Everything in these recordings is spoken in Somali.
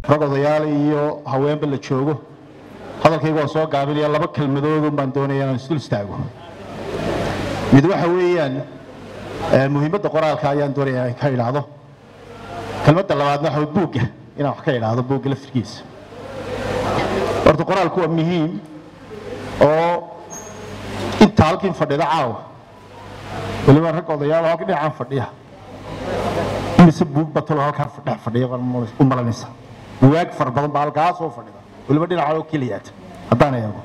rag odayaal iyo haweenba la joogo hadalkayga waan soo gaabinaya laba kelmadoodun baan doonaya inaan isdul istaago mid waxa weeyaan muhiimadda qoraalka ayaan doonaya inaan ka idhaahdo kelmadda labaadna waxa buugga inaan wax ka idhaahdo buugga laftirkiisa horta qoraalku waa muhiim oo inta halkiin fadhida caawa weliba rag odayaal halka dhinacaan fadhiya mise buug batalo halkaan dhex fadhiya u malanaysa bugaag fara badan baa halkaa soo fadhida weliba dhinaca oo keliyaata haddaan eego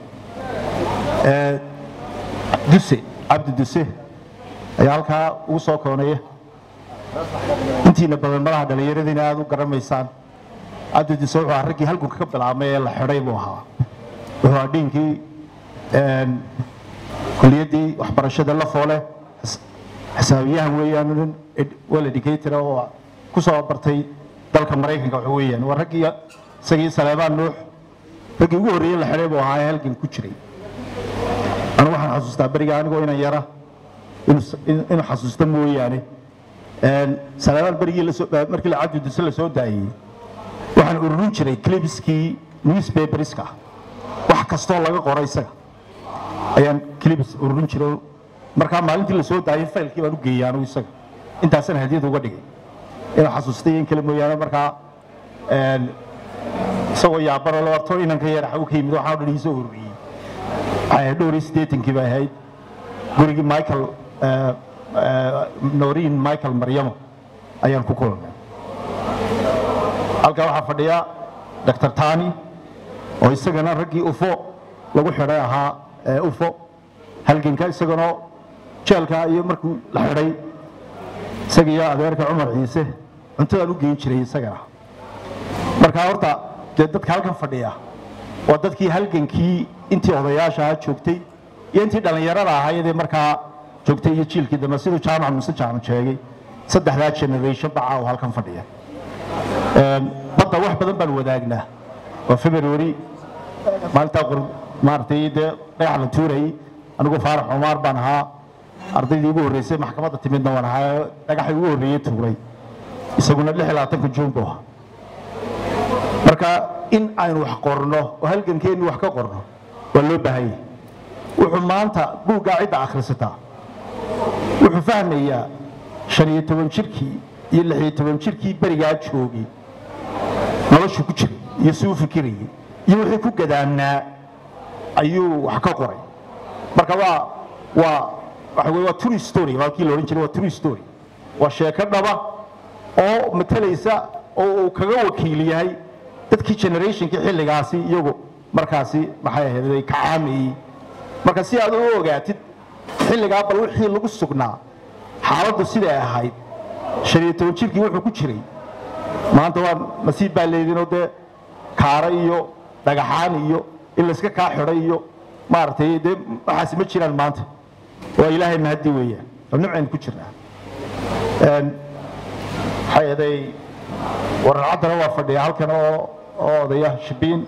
duse cabdi duse ayaa halkaa ugu soo koonaya intiina badan madaha dhallinyaradiina aad u garamaysaan cabdi duse wuxuu ahaa raggii halgunka ka bilaabmay ee la xidhay buu ahaa wuxuu ahaa dhiinkii kuliyaddii waxbarashada la foole xisaabiyahan weeyaan nin well educator oo ku soo bartay dalka maraykanka waxa weeyaan waa raggii isagii saleebaan nuux raggii ugu horreeyey la xidhay buu ahaa ee halgan ku jiray anigu waxaan xasuustaa beriga anigoo inan yara inuu xasuusta mooyaane saleebaan berigii markii cabdi duse la soo daayey waxaan ururin jiray clipskii newspaperska wax kastoo laga qoro isaga ayaan clips ururin jiray markaa maalintii la soo daayay faylkii baan u geeyey anigu isaga intaasana hadiyad uga dhigay inuu xasuustay in kale mooyaane markaa isagoo yaabano labaatan inanka yar xagu ka yimid waxaan dhan iisoo ururiyey waxay ahayd dhowr iyo siddeetankii bay ahayd gurigii michael nooriin michael maryamo ayaan ku kulannay halkaa waxaa fadhiya dr tani oo isagana raggii ufo lagu xidhay ahaa ufo halganka isaganoo jeelka iyo markuu la xidhay isaga iyo adeerka cumar ciise cuntadaan u geyn jiray isagana markaa horta dee dadka halkan fadhiya waa dadkii halgankii intii odayaasha joogtay iyo intii dhallinyarada ahaydee markaa joogtay iyo jiilkii dambe siduu jaamac muse jaamac sheegay saddexdaa generation bacaa oo halkan fadhiya badda wax badan baan wadaagnaa waa february maalintaa maaragtay dee dhagax la tuurayay anigu faarax cumaar baan ahaa ardaydii ugu horreysay maxkamadda timidna waan ahaa dhagaxii ugu horreeyey tuuray isaguna lix iyo labaatanka juun buu ahaa marka in aynu wax qorno oo halgankeennu wax ka qorno waa loo baahanyay wuxuu maanta buuggaa cidda akhrisataa wuxuu fahmayaa shan iyo toban jirkii iyo lix iyo toban jirkii berigaa joogay noloshu ku jiray iyo si u fikirayay iyo wixii ku gadaamnaa ayuu wax ka qoray marka waa waa waxa weye waa true story waa kii la odhan jiray waa true story waa sheeko dhaba oo matalaysa oo uu kaga wakiil yahay dadkii generationkii xilligaasi iyagu markaasi maxay ahayd ka caamayey marka si aad u ogaatid xilligaa bal wixii lagu sugnaa xaaladdu siday ahayd shan iyo toban jirkii wuxuu ku jiray maanta waa nasiib baa leedinoo dee kaara iyo dhagaxaan iyo in layska kaa xidhay iyo maaragtay dee waxaasi ma jiraan maanta waa ilaahay mahadi weeyaan oo nimcaynu ku jirnaa waxay aday wararcaddana waa fadhiya halkan oo oo odaya shibiin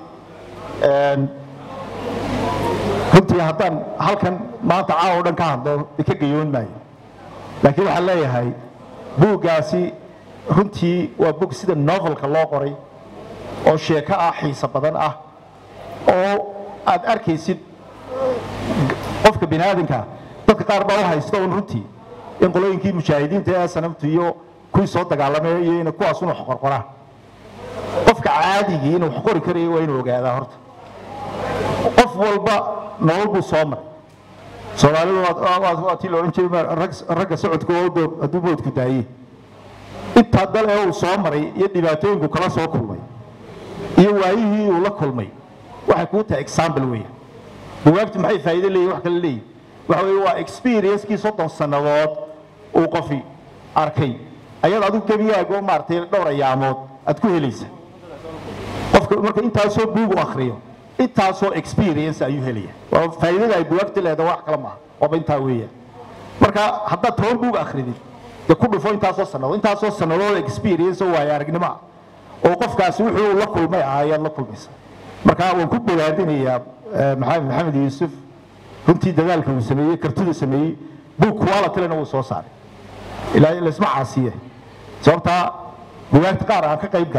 runtii haddaan halkan maanta caawa o dhan ka hadlo ka gayoon maayo laakiin waxaan leeyahay buuggaasi runtii waa bug sida novelka loo qoray oo sheeko ah xiiso badan ah oo aad arkaysid qofka bini aadamka dadka qaar baa u haysta un runtii in qolooyinkii mujaahidiinta ee sanamtu iyo kuwii soo dagaalamay iyo in kuwaas unu qorqoraan qofka caadigii inuu wax qori karayo waa inuu ogaadaa horta qof walba nolol buu soo maray soomaalidu waa tii la odhan jiray ragga socodka hadduu boodku daayey intaa dal ee uu soo maray iyo dhibaatooyinku kala soo kulmay iyo waayihii uu la kulmay waxay kuu tahay example weya bugaagtu maxay faa'iido leeyihin wax kale leeyihin waxa weeye waa experiencekii soddon sannadood uu qofi arkay ayaad adigu gebigaago maaragtay dhowr ayaamood aad ku helaysa qofka marka intaasoo buug u akhriyo intaasoo experience ayuu helaya waa faa'iidada ay bugaagta leedahay wax kale maaha waaba intaa weeyaan marka haddaad toban buug akhridid dee ku dhufo intaasoo sannadood intaasoo sannadood experience oo waayo aragnimo ah oo qofkaasi wuxuu la kulmay ah ayaad la kulmaysa marka waan ku bogaadinayaa maxamed maxamed yuusuf runtii dadaalka uu sameeyey kartida sameeyey buug qualitylena wuu soo saaray ilaa laysma caasiye sababtaa bugaagta qaar aan ka qayb galay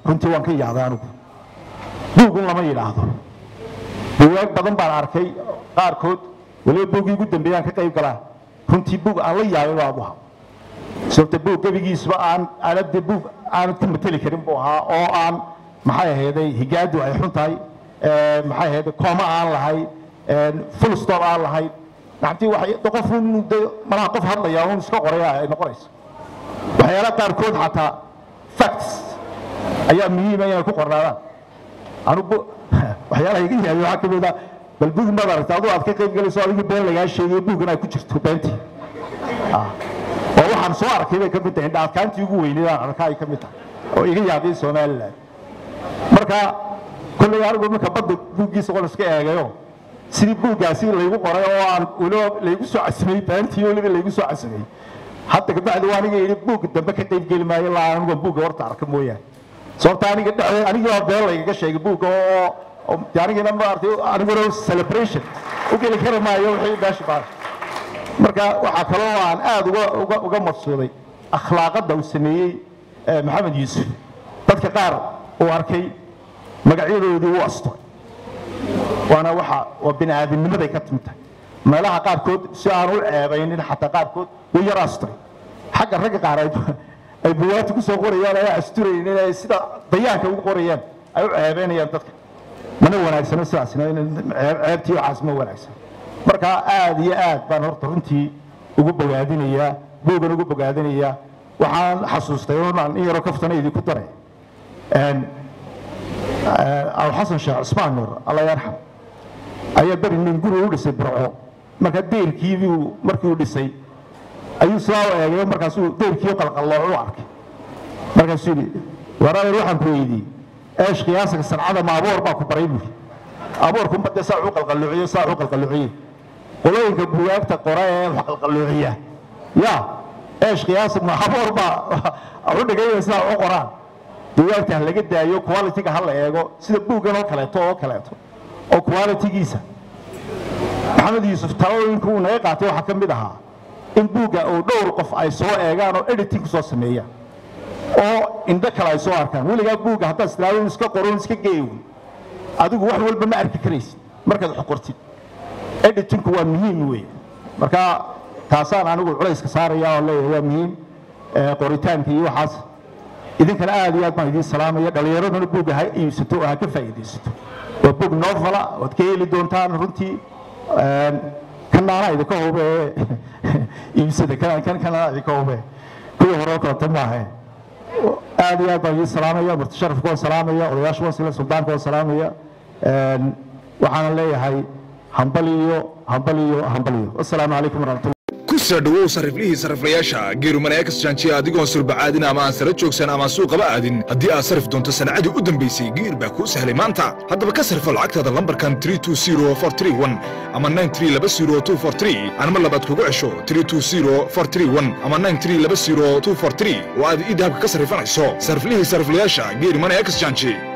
runtii waan ka yaabay anigu buugun lama yidhaahdo buugaag badan baan arkay qaarkood weliba buuggii ugu dambeeyaan ka qayb galaa runtii buug aan la yaabay baa ahaa sababta buug gebigiisba aan aanade buug aanad ku mateli karin buu ahaa oo aan maxay ahayday higaadu ay xun tahay maxay ahayday kooma aan lahayn full stop aan lahayn nacamtii waxay qof un de malaha qof hadlaya un iska qoraya ay noqonayso waxyaalaha qaarkood xataa facts ayaa muhiima inay ku qornaadaan anugu waxyaalaha iga yaabay waxaa ka mid ah bal buug maad aragta aduu aad ka qayb galayso adigii been lagaa sheegay buuggan ay ku jirto beentii oo waxaan soo arkay bay ka mid tahay dhaadkaantii ugu weyneed aan arkaa ay ka mid tahay oo iga yaabay somaliland marka kolley anigu marka badda buuggiisa qol iska eegayo sidii buuggaasi laygu qoray oo aan weliba laygu soo casimay beentii weliba laygu soo casimay hadda kabacdi waa aniga yidhi buugga dambe ka qayb geli maayo laa anigu buugga horta arka mooyaane sababta aniga dhexdeed anigii baa been laygaga sheegay buugga oo de anigina maartay aniguna celebration u geli kari maayo wixii meesha baa marka waxaa kaloo aan aad uga uga uga maqsuuday akhlaaqadda uu sameeyey maxamed yuusuf dadka qaar uu arkay magacyadoodii u asturay waana waxa waa bini aadamnimaday ka timid tahay meelaha qaarkood si aan u ceebaynin xataa qaarkood way yar asturay xagga ragga qaar ay buwaati ku soo qorayaan ay asturayeen inay sida dayaanka ugu qorayaan ay u ceebeynayaan dadka mana wanaagsano sidaasna ceebtii waxaas ma wanaagsan marka aad iyo aad baan horta runtii ugu bogaadinayaa buugan ugu bogaadinayaa waxaan xasuustay inaan in yaroo kaftana idinku daray abu xasan sheekh cusmaan nuur alla yarxam ayaa beri nin guri u dhisay burco marka deyrkiibiu markii uu dhisay ayuu sidaa u eegay markaasuu deyrkii qalqallooc u arkay markaasuu yidhi waraadeer waxaan ku weydiiyey eesh qiyaasaga sancada ma aboor baa ku baray buuri aboorku ma dee saa u qalqalloociyo saa u qalqalloociye qolooyinka bugaagta qora ee wax qalqalloociya ya eesh qiyaasa ma aboor baa u dhigay sidaa u qoraan bugaagta ha laga daayo quality-ga ha la eego sida buuggan oo kaleeto oo kaleeto oo quality-giisa maxamed yuusuf talooyinka uu naga qaatay waxaa ka mid ahaa in buugga oo dhowr qof ay soo eegaan oo editing ku soo sameeyaan oo indho kale ay soo arkaan weligaa buugga haddaad islaado iska qoron iska geeywin adigu wax walba ma arki karaysid markaad wax qortid editinku waa muhiim weeye marka taasaan anigu culayska saaraya oo leeyahay waa muhiim qoritaanka iyo waxaas idinkana aad iyo aad baan idiin salaamaya dhallinyaraduna buugga ha iibsato oo ha ka faa'iidaysato waa buug novala waad ka heli doontaan runtii kanaana idinka hube iibsada kan kanaana idinka hube kuwii hore kaleta maahe aad iyo aad baan idiin salaamaya murti sharafka waan salaamaya odayaasha waan sila suldaanka waan salaamaya waxaana leeyahay hambal iyo hambal iyo hambal iyo assalaamu calaykum waraxmatullah kusoo dhowow sariflihii sariflayaasha geerumaneekas jaanjiya adigoon surbacaadin ama aan sara joogsan ama suuqaba aadin haddii aad sarif doonto sanacadii u dambaysay geer baa kuu sahlay maanta haddaba ka sarifo lacagtaada lambarkan ama anma labaad kugu cesho ama oo aad ii dahabka ka sarifanayso sariflihii sariflayaasha geerumaneekas jaanji